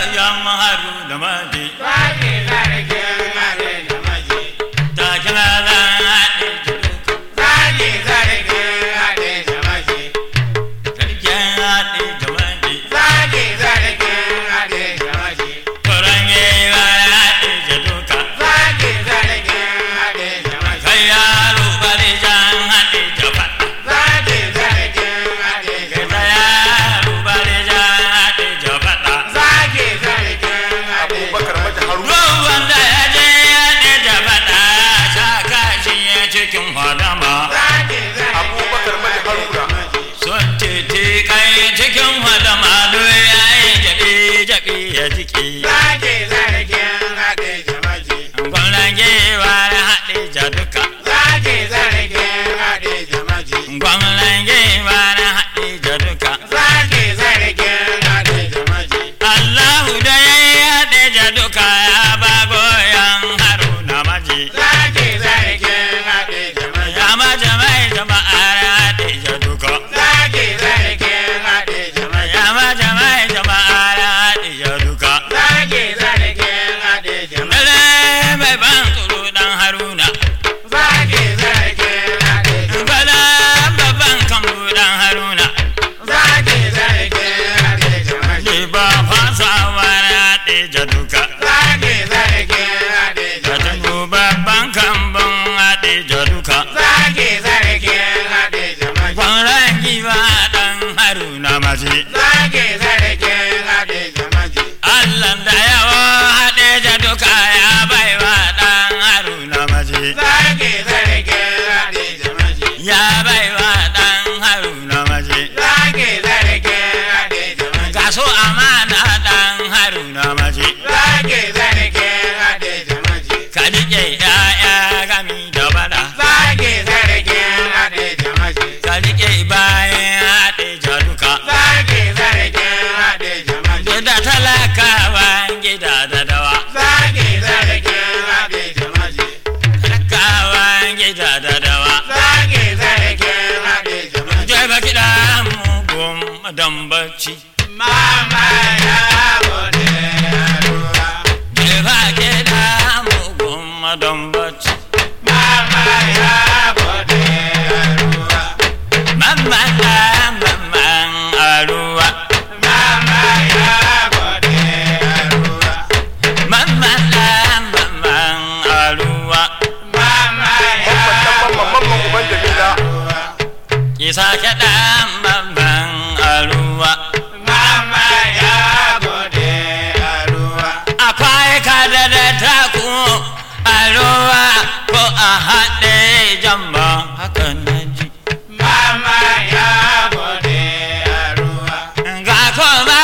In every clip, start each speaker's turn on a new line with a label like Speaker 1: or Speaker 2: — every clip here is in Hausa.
Speaker 1: yan haru da maji
Speaker 2: Zaki sarkin haɗe da maji.
Speaker 1: ta kira zan haɗe jaduka
Speaker 2: Zaki sarkin haɗe da maji.
Speaker 1: sarkin haɗe da maji
Speaker 2: Zaki sarkin haɗe da maji.
Speaker 1: tsoron yewa haɗe jaduka
Speaker 2: Zaki sarkin haɗe da maji.
Speaker 1: kai yaro bari jan haɗe jafa
Speaker 2: Zaki sarkin haɗe da
Speaker 1: kai ta
Speaker 2: maji.
Speaker 1: yaro bari jan haɗe jafa
Speaker 2: Zaki sarkin haɗe da
Speaker 3: Abubakar
Speaker 2: maji.
Speaker 3: Maji Haruna.
Speaker 1: ruwan da ya je haɗe jafa sa kashi ya cikin hadama
Speaker 2: Zaki
Speaker 3: Abubakar Maji Haruna.
Speaker 1: sun titi kai cikin hadama do ya yi jaɓe jaɓe ya jiki
Speaker 2: Zaki sarkin haɗe da maji.
Speaker 1: gwamnan gewa haɗe jaduka
Speaker 2: Zaki sarkin haɗe da maji.
Speaker 1: gwamnan gewa haɗe jaduka
Speaker 2: Zaki sarkin haɗe da maji.
Speaker 1: Allahu da ya yi haɗe jaduka ya ba goyon haruna maji
Speaker 2: Zaki sarkin haɗe da maji.
Speaker 1: ya mace mai jama'ar haɗe jaduka
Speaker 2: Zaki sarkin haɗe da maji.
Speaker 1: ya mace mai jama'ar haɗe jaduka
Speaker 2: Zaki sarkin haɗe da maji.
Speaker 1: Dare mai ban tsoro dan haruna
Speaker 2: Zaki sarkin haɗe da maji.
Speaker 1: Bala babban kambu dan haruna
Speaker 2: Zaki sarkin haɗe da maji.
Speaker 1: Ni ba fasawa na haɗe jaduka
Speaker 2: Zaki sarkin haɗe da
Speaker 1: Ka
Speaker 2: maji.
Speaker 1: tuno babban kambun haɗe jaduka
Speaker 2: Zaki sarkin haɗe da maji.
Speaker 1: Kwanan giwa dan haruna maji
Speaker 2: Zaki sarkin haɗe da maji.
Speaker 1: Allah da yawa haɗe jaduka ya baiwa dan haruna maji
Speaker 2: Zaki sarkin haɗe da maji.
Speaker 1: Ya baiwa dan haruna maji
Speaker 2: Zaki sarkin haɗe da maji.
Speaker 1: Ga so amana dan haruna maji
Speaker 2: Zaki sarkin haɗe da maji.
Speaker 1: Ka riƙe ‘ya'ya gami da bada
Speaker 2: Zaki sarkin haɗe da maji.
Speaker 1: Ka riƙe bayan haɗe jaduka
Speaker 2: Zaki sarkin haɗe da maji.
Speaker 1: Da talakawan gida da dawa
Speaker 2: Zaki sarkin haɗe da maji.
Speaker 1: Talakawan gida da dawa
Speaker 2: Zaki sarkin haɗe da maji.
Speaker 1: Jai ba kiɗa mugun madan bacci
Speaker 2: Mama ya gode ya ruwa.
Speaker 1: Jai ba kiɗa mugun madan bacci
Speaker 2: Mama ya gode ya ruwa.
Speaker 1: Mamman da mamman a ruwa
Speaker 2: Mama ya gode ya ruwa.
Speaker 1: Mamman da mamman a ruwa
Speaker 2: Mama ya
Speaker 3: Mamman mamman uban Jamila.
Speaker 1: Isa kiɗa mamman a ruwa
Speaker 2: Mama ya gode ya ruwa.
Speaker 1: akwai kada da taku a ruwa ko a haɗe jamba haka na ji
Speaker 2: Mama ya gode ya ruwa.
Speaker 1: ga kuma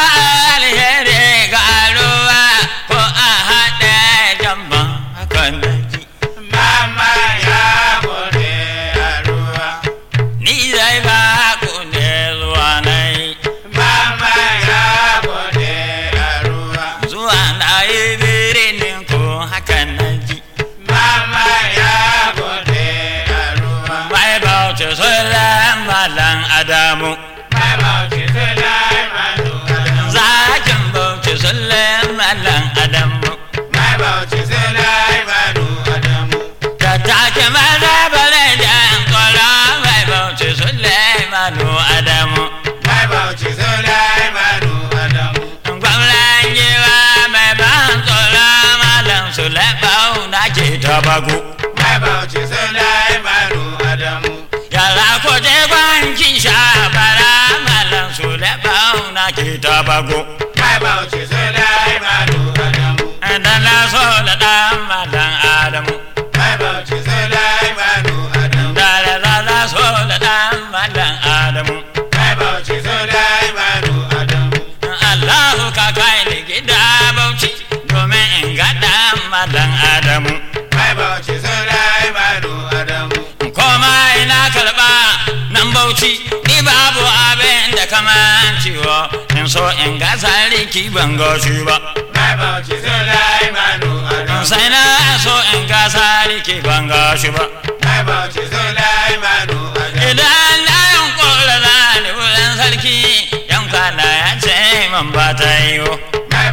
Speaker 1: alheri ga ruwa ko a haɗe jamba haka na ji
Speaker 2: Mama ya gode ya ruwa.
Speaker 1: ni zai ba ku ne zuwa na yi
Speaker 2: Mama ya gode ya ruwa.
Speaker 1: zuwa na yi birnin ko haka na ji
Speaker 2: Mama ya gode ya ruwa.
Speaker 1: mai bauta sulan malan adamu
Speaker 2: Mai bauchi Sulaimanu Adamu.
Speaker 1: zakin bauta sulan malan adamu
Speaker 2: Mai bauchi Sulaimanu Adamu.
Speaker 1: ta take maza bare da kwara mai bauta sulemanu adamu
Speaker 2: Mai bauchi Sulaimanu Adamu.
Speaker 1: gwamnan giwa mai ban tsoro malam sulemanu na ke tabago
Speaker 2: Mai bauchi Sulaimanu Adamu.
Speaker 1: yara ko je gwankin shabara malam sulemanu na ke tabago
Speaker 2: Mai bauchi Sulaimanu Adamu.
Speaker 1: dan na so da dan malam adamu
Speaker 2: Mai bauchi Sulaimanu Adamu.
Speaker 1: da da na so da dan malam adamu
Speaker 2: Mai bauchi Sulaimanu Adamu.
Speaker 1: Allahu ka kai ni gida bauchi domin in ga dan malam adamu
Speaker 2: Mai bauchi Sulaimanu Adamu.
Speaker 1: koma ina karba nan bauchi ni babu abin da kaman ciwo in so in ga sarki ban ga shi ba
Speaker 2: Mai bauchi Sulaimanu Adamu.
Speaker 1: sai na so in ga sarki ban ga shi ba
Speaker 2: Mai bauchi Sulaimanu Adamu.
Speaker 1: idan na yunkura na ni wurin sarki yan kwana ya ce man ba ta yiwu
Speaker 2: Mai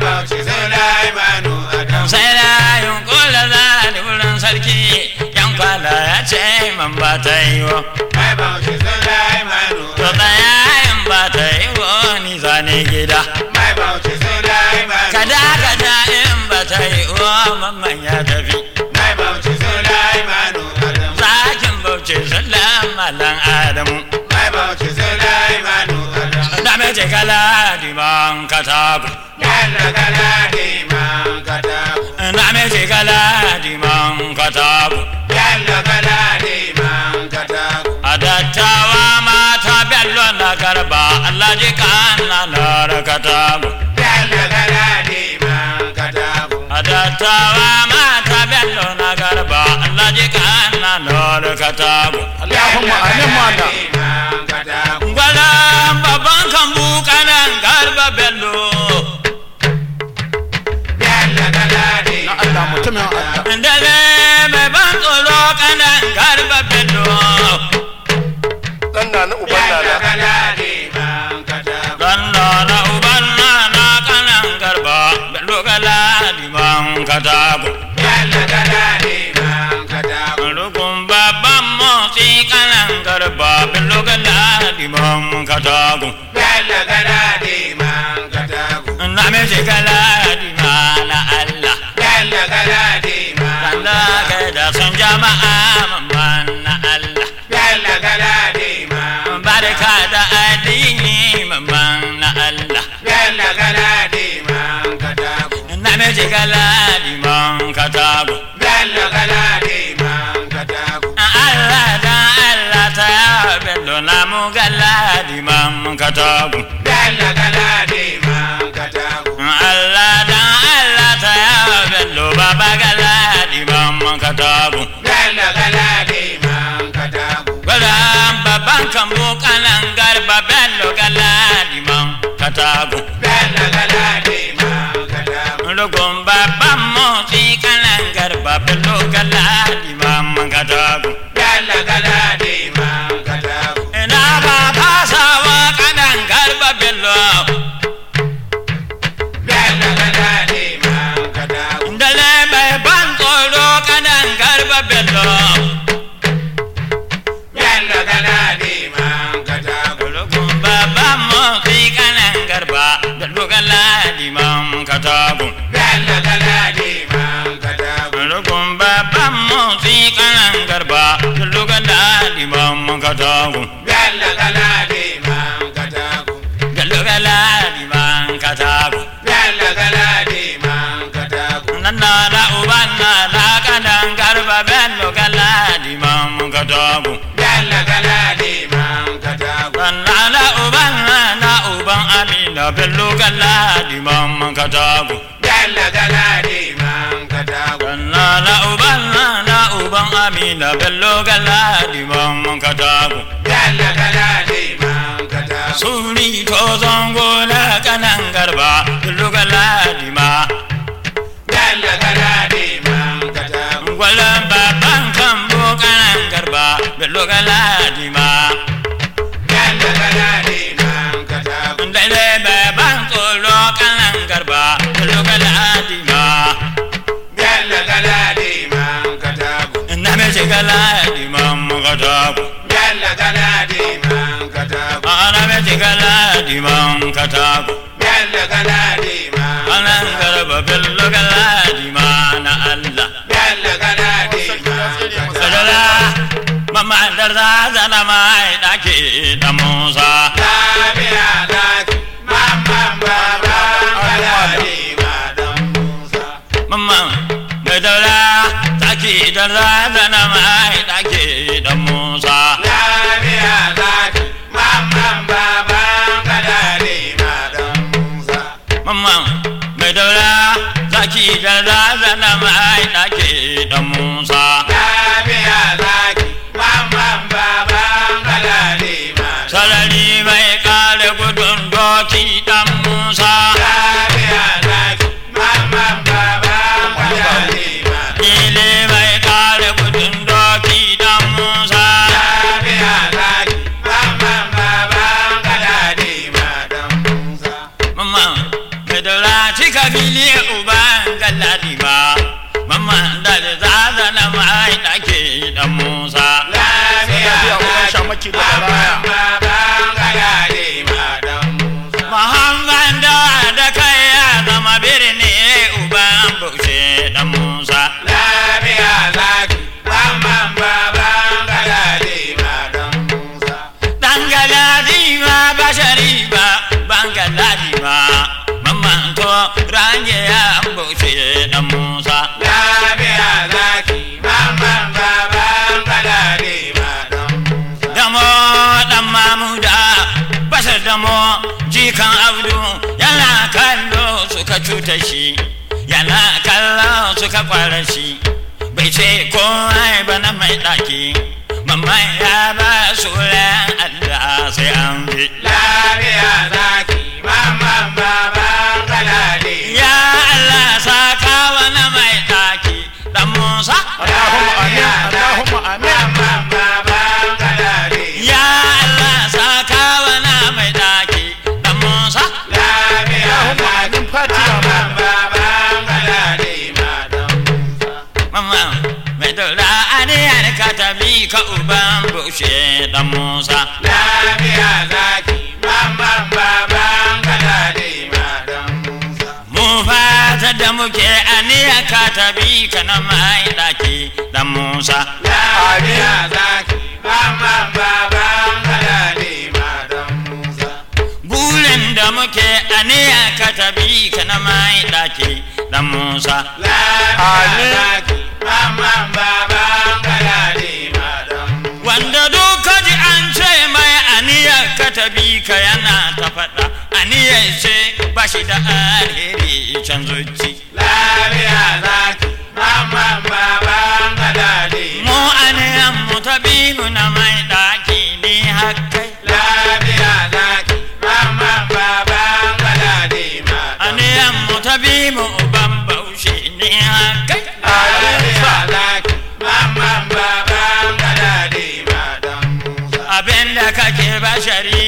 Speaker 2: Bauchi Sulaimanu Adam.
Speaker 1: sai da yunkula za da wurin sarki yan kwala ya ce man ba ta yi wa
Speaker 2: Mai Bauchi Sulaimanu
Speaker 1: to
Speaker 2: Adam.
Speaker 1: tsaya in ba ta yi wa ni zane gida
Speaker 2: Mai Bauchi Sulaimanu
Speaker 1: kada kada in ba ta yi wa mamman ya tafi
Speaker 2: Mai Bauchi Sulaimanu Adam.
Speaker 1: zakin bauchi sallam malan adamu
Speaker 2: Mai Bauchi Sulaimanu Adam.
Speaker 1: da mai ce kala diman kataku
Speaker 2: Yalla galadi man katabu.
Speaker 1: da mai ce kala diman kataku
Speaker 2: Yalla galadi man katabu.
Speaker 1: a dattawa mata bello na garba allah ji kana na kataku
Speaker 2: Yalla galadi man katabu.
Speaker 1: a dattawa mata bello na garba allah ji kana na kataku
Speaker 3: Allahumma amin mana.
Speaker 2: man katabu.
Speaker 1: gwalan babban kambu kanan garba bello
Speaker 2: Yalla galadi
Speaker 3: Na Allah mutumin Allah.
Speaker 1: Dale mai ban tsoro kanan garba bello
Speaker 3: Dan na na uban
Speaker 2: Yalla
Speaker 3: nana.
Speaker 2: galadi man katabu.
Speaker 1: Ganna na uban na na kanan garba bello gala liman katago
Speaker 2: Yalla galadi man katabu.
Speaker 1: Rukun babban motsi kanan garba bello gala liman katago
Speaker 2: Yalla galadi man katabu.
Speaker 1: Na me ce gala lima na Allah
Speaker 2: Yalla galadi man
Speaker 1: Allah kai da sun jama'a mamman na Allah
Speaker 2: Yalla galadi man
Speaker 1: Barka da addini mamman na Allah
Speaker 2: Yalla galadi man katabu.
Speaker 1: Na me ce gala liman katago
Speaker 2: Yalla galadi man katabu.
Speaker 1: Allah da Allah ta yawa bello na mu gala liman katago
Speaker 2: Yalla galadi man katabu.
Speaker 1: Allah da Allah ta yawa bello baba gala liman katago
Speaker 2: Yalla galadi man katabu.
Speaker 1: Gwaran babban kambo kanan garba bello gala liman katago
Speaker 2: Yalla galadi man katabu.
Speaker 1: Rukun babban motsi kanan garba bello gala liman katago
Speaker 2: Yalla galadi man katabu.
Speaker 1: Ina ba fasawa kanan garba bello
Speaker 2: Yalla galadi man katabu.
Speaker 1: Dale mai ban tsoro kanan garba bello
Speaker 2: Yalla galadi man katabu.
Speaker 1: Rukun babban motsi kanan garba bello gala liman katago
Speaker 2: Yalla galadi man katabu.
Speaker 1: Rukun babban motsi kanan garba bello gala liman katago
Speaker 2: Yalla galadi man katabu.
Speaker 1: bello gala liman katago
Speaker 2: Yalla galadi man katabu.
Speaker 1: nan na da uban na na kanan garba bello gala liman katago
Speaker 2: Yalla galadi man katabu.
Speaker 1: nan na da uban na na uban amina bello gala liman katago
Speaker 2: Yalla galadi man katabu.
Speaker 1: nan na da uban na na uban amina bello gala liman katago
Speaker 2: Yalla galadi man katabu.
Speaker 1: suri to zango na kanan garba bello gala liman
Speaker 2: Yalla galadi man katabu.
Speaker 1: Gwalan baban kan kanan garba bello gala liman
Speaker 2: Yalla galadi man katabu.
Speaker 1: Dale baban tsoro kanan garba bello gala liman
Speaker 2: Yalla galadi man katabu.
Speaker 1: na me ce gala liman katago
Speaker 2: Yalla galadi man katabu.
Speaker 1: ana me ce gala liman katago
Speaker 2: Yalla galadi man
Speaker 1: kanan garba bello gala liman na Allah
Speaker 2: Yalla galadi man katabu.
Speaker 1: sadala mama darza zana mai dake da Musa
Speaker 2: Lafiya zaki, mamman baba galadi madan Musa.
Speaker 1: mama mai daura zaki darza zana mai dake da Musa
Speaker 2: Lafiya zaki, mamman baba galadi madan Musa.
Speaker 1: mama mai daura zaki darza zana mai dake da Musa
Speaker 2: Lafiya zaki, mamman baba galadi madan
Speaker 1: sarari mai kare gudun doki dan Musa
Speaker 2: Lafiya zaki, mamman baba galadi madan
Speaker 1: ile mai kare gudun doki dan Musa
Speaker 2: Lafiya zaki, mamman baba galadi madan Musa.
Speaker 1: mama Fidura cika fili uban galladi ba Mamman da zaza na mai ɗake dan Musa
Speaker 2: lafiya
Speaker 3: biya uban shamaki da baraya.
Speaker 2: baban galadi madan musa
Speaker 1: Muhammad da da kai ya zama birni uban bushe dan Musa
Speaker 2: lafiya zaki bamban baban galadi madan musa
Speaker 1: Dan galadi ma bashari ba ban galadi ba Mamman to range ya bushe dan Musa
Speaker 2: lafiya zaki bamban baban galadi madan musa
Speaker 1: damo dan mamuda bashar damo jikan abdu yana kallo suka cuta shi yana kallo suka kwara shi bai ce komai ba na mai ɗaki mamman ya ba su ran allah sai an bi
Speaker 2: lafiya zaki bamban baban galadi
Speaker 1: ya allah saka wani mai ɗaki dan musa
Speaker 3: Allahumma amin Allahumma amin
Speaker 2: bamban baban galadi
Speaker 1: ya allah saka wani mai ɗaki dan musa
Speaker 2: lafiya
Speaker 3: Allahumma
Speaker 2: zaki
Speaker 3: amin Fatiha
Speaker 2: bamban
Speaker 3: ma
Speaker 2: baban galadi madan musa
Speaker 1: Mama mai daura aniyar ka tabi ka uban bushe dan Musa.
Speaker 2: lafiya zaki bamban baban galadi madan musa
Speaker 1: Mu fata da muke aniyar ka tabi ka na mai daki dan Musa.
Speaker 2: lafiya zaki bamban baban galadi madan musa
Speaker 1: Burin da muke aniyar ka tabi ka na mai daki dan Musa.
Speaker 2: lafiya zaki bamban baban galadi madan musa
Speaker 1: Wanda duka ji an ce mai aniyar ka tabi ka yana ta faɗa aniyar ce ba shi da alheri can zuci.
Speaker 2: lafiya zaki bamban baban galadi
Speaker 1: Mu aniyan mu tabi mu na mai daki ni hakkai.
Speaker 2: lafiya zaki bamban baban galadi madan
Speaker 1: aniyan mu ta bi mu uban baushe ne haka
Speaker 2: lafiya zaki bamban baban galadi madan musa
Speaker 1: abinda kake bashari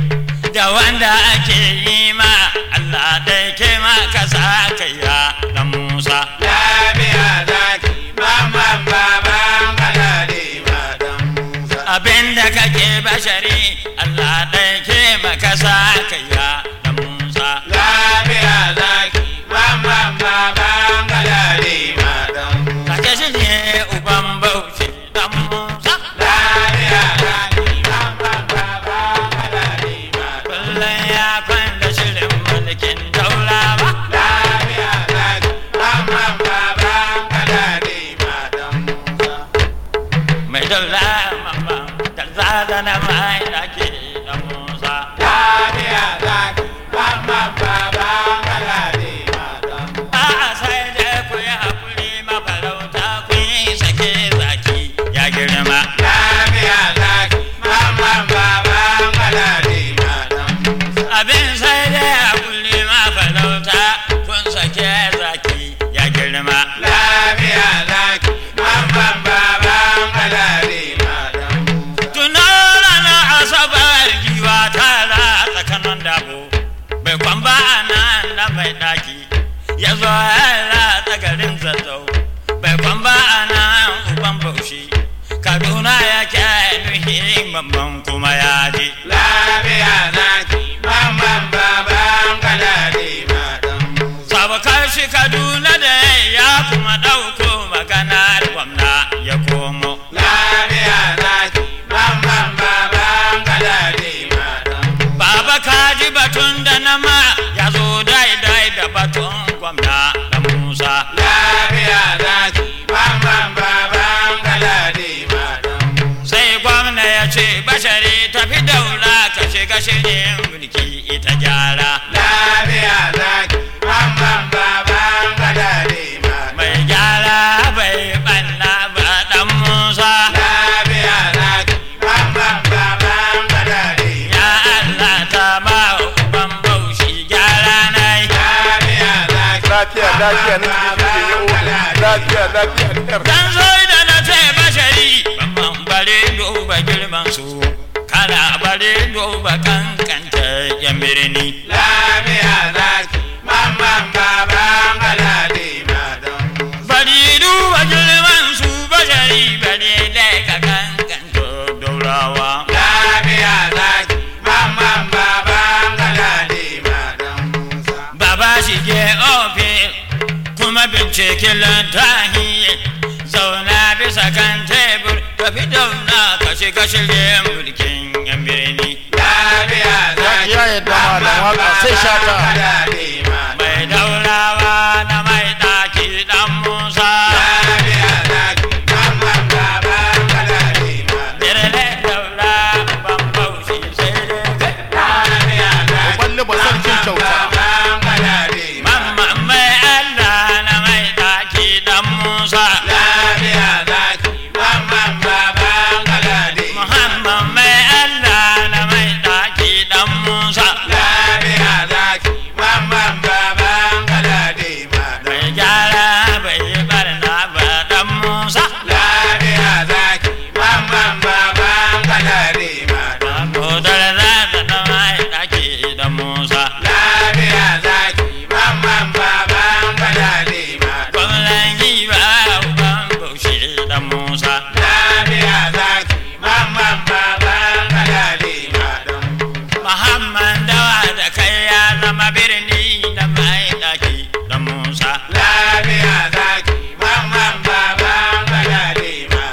Speaker 1: da wanda ake yi ma Allah dai ke ma ka sa ya dan Musa
Speaker 2: lafiya zaki bamban baban galadi madan musa
Speaker 1: abinda kake bashari Allah dai ke ma ka sa ya dan Musa
Speaker 2: lafiya zaki bamban baban galadi madan musa
Speaker 1: kake shi ne uban baushe dan Musa
Speaker 2: lafiya zaki bamban baban galadi madan
Speaker 1: kullum ya kwanda shirin mulkin daulawa
Speaker 2: lafiya zaki bamban baban galadi madan musa
Speaker 1: mai daula mama da zada na mai dake da musa
Speaker 2: lafiya zaki bamban baban galadi madan musa
Speaker 1: a sai da ku yi hakuri mafarauta ku yi sake zaki ya girma
Speaker 2: lafiya zaki bamban baban galadi madan musa
Speaker 1: abin sai da hakuri mafarauta kun sake zaki ya girma
Speaker 2: lafiya zaki bamban baban galadi madan musa
Speaker 1: tuno ranar asabar giwa tara tsakanin dabo bai kwamba a nan na mai daki ya zo yara tsagarin zazzau bai kwamba a nan uban baushi kaduna ya ke nuhi mamman kuma ya je
Speaker 2: lafiya zaki bamban baban galadi madan musa
Speaker 1: sabakar shi kaduna da ya kuma ɗauko maganar gwamna ya komo
Speaker 2: lafiya zaki bamban baban galadi madan musa
Speaker 1: Baba kaji batun da nama ya zo daidai da batun gwamna da Musa.
Speaker 2: lafiya zaki bamban baban galadi madan musa
Speaker 1: Sai gwamna ya ce bashari tafi daula ka shiga shirin mulki ita gyara.
Speaker 2: lafiya zaki bamban baban galadi madan
Speaker 1: Mai gyara bai ɓanna ba ɗan Musa.
Speaker 2: lafiya zaki bamban baban galadi
Speaker 1: Ya Allah ta ba uban baushi gyara nai.
Speaker 2: lafiya zaki
Speaker 3: lafiya lafiya na cikin yau lafiya lafiya ne
Speaker 1: Dan zo da na ce bashari ban bare duba girman su. Kana bare duba kankanta yan birni.
Speaker 2: lafiya zaki
Speaker 1: shige ofis kuma bincike lantahi zauna bisa kan tebur ka fi dauna ka shiga shirye mulkin yan birni
Speaker 2: lafiya zaki
Speaker 3: ya yadda malam waka sai shata
Speaker 1: mai daurawa na mai ɗaki ɗan musa
Speaker 2: lafiya zaki mamman baban galadima
Speaker 1: birnin daura ban baushi sai dai kai
Speaker 2: lafiya zaki
Speaker 3: balli ba sarkin kyauta
Speaker 2: baban galadima
Speaker 1: mamman mai allah na mai ɗaki ɗan musa
Speaker 2: lafiya zaki mamman baban galadima
Speaker 1: muhammad mai allah na mai ɗaki ɗan musa
Speaker 2: lafiya zaki mamman baban galadima
Speaker 1: mai gyara bai yi barna ba ɗan musa
Speaker 2: lafiya zaki mamman baban galadima
Speaker 1: Kodar za ta na mai ɗaki ɗan musa
Speaker 2: lafiya zaki mamman baban galadima
Speaker 1: gwamnan giba uban baushe ɗan musa
Speaker 2: lafiya zaki mamman baban galadima
Speaker 1: Muhammad dawa da kai ya zama birni da mai ɗaki ɗan musa
Speaker 2: lafiya zaki mamman baban galadima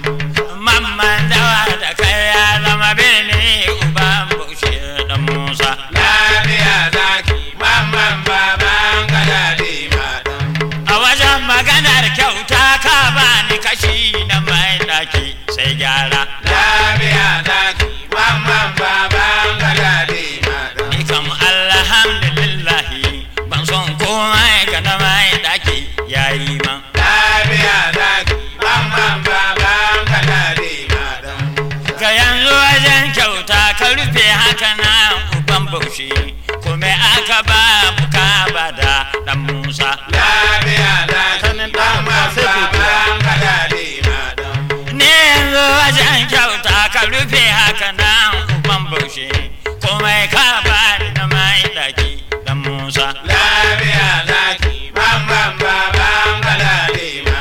Speaker 1: Mamman dawa da kai ya zama birni uban baushe ɗan musa
Speaker 2: lafiya zaki mamman baban galadima
Speaker 1: A wajen maganar kyauta ka bani kashi na mai ɗaki sai gyara
Speaker 2: lafiya zaki mamman baban galadima
Speaker 1: Ni kam alhamdulillahi ban son komai ga na mai ɗaki yayi man
Speaker 2: lafiya zaki mamman baban galadima
Speaker 1: Ka yanzu wajen kyauta ka rufe haka na uban baushe kuma aka ba buka bada ɗan Musa
Speaker 2: lafiya zaki
Speaker 3: Sanin ɗan
Speaker 2: mamman
Speaker 3: sai godiya.
Speaker 2: baban galadima
Speaker 1: Ni yanzu wajen kyauta ka rufe haka na uban baushe kuma ka ba na mai ɗaki ɗan Musa
Speaker 2: lafiya zaki mamman baban galadima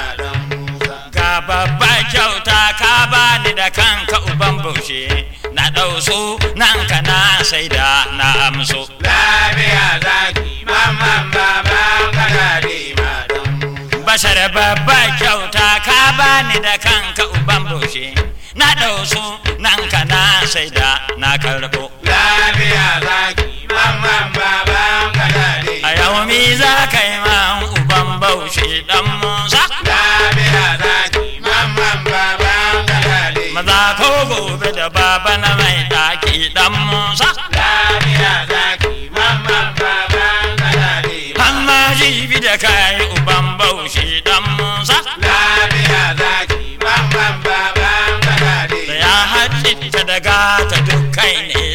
Speaker 1: Ga babba kyauta ka bani da kanka uban baushe na ɗau su nan ka na sai da na amso.
Speaker 2: lafiya zaki mamman baban galadima
Speaker 1: Bashar babba kyauta ka bani da kanka uban baushe na ɗau su nan ka na sai da na karɓo.
Speaker 2: lafiya zaki mamman baban galadima
Speaker 1: A yau mi za ka yi man uban baushe ɗan Musa.
Speaker 2: lafiya zaki mamman baban galadima
Speaker 1: Maza ko gobe da baba na mai ɗaki ɗan Musa.
Speaker 2: lafiya zaki mamman baban galadima
Speaker 1: Amma jibi da kayi uban baushe ɗan Musa.
Speaker 2: lafiya zaki mamman baban
Speaker 1: da
Speaker 2: galadima
Speaker 1: ya haɗe ta daga ta dukkai ne